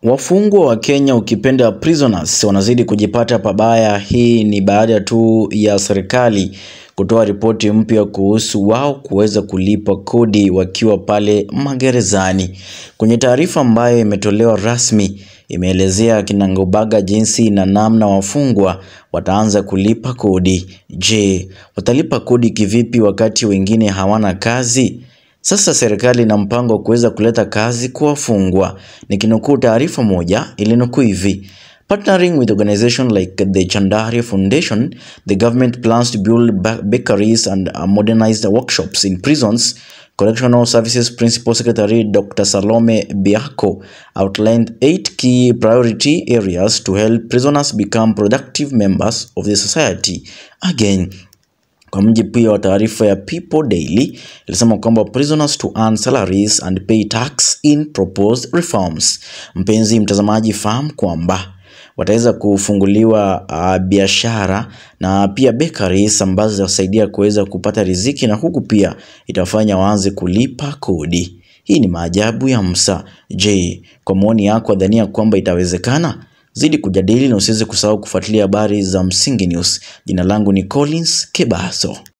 Wafungwa wa Kenya ukipenda prisoners wanazidi kujipata pabaya. Hii ni baada tu ya serikali kutoa ripoti mpya kuhusu wao kuweza kulipa kodi wakiwa pale magerezani. Kwenye taarifa ambayo imetolewa rasmi, imeelezea kinagaubaga jinsi na namna wafungwa wataanza kulipa kodi. Je, watalipa kodi kivipi wakati wengine hawana kazi? Sasa serikali ina mpango wa kuweza kuleta kazi kwa wafungwa. Nikinukuu taarifa moja ilinukuu hivi: Partnering with organization like the Chandaria Foundation, the government plans to build bakeries and modernized workshops in prisons. Correctional Services Principal Secretary Dr. Salome Biako outlined eight key priority areas to help prisoners become productive members of the society. Again, kwa mujibu pia wa taarifa ya People Daily ilisema kwamba prisoners to earn salaries and pay tax in proposed reforms. Mpenzi mtazamaji, fahamu kwamba wataweza kufunguliwa uh, biashara na pia bakeries ambazo zitasaidia kuweza kupata riziki na huku pia itafanya waanze kulipa kodi. Hii ni maajabu ya Musa. Je, kwa maoni yako dhania kwamba itawezekana? Zidi kujadili na usiweze kusahau kufuatilia habari za Msingi News. Jina langu ni Collins Kebaso.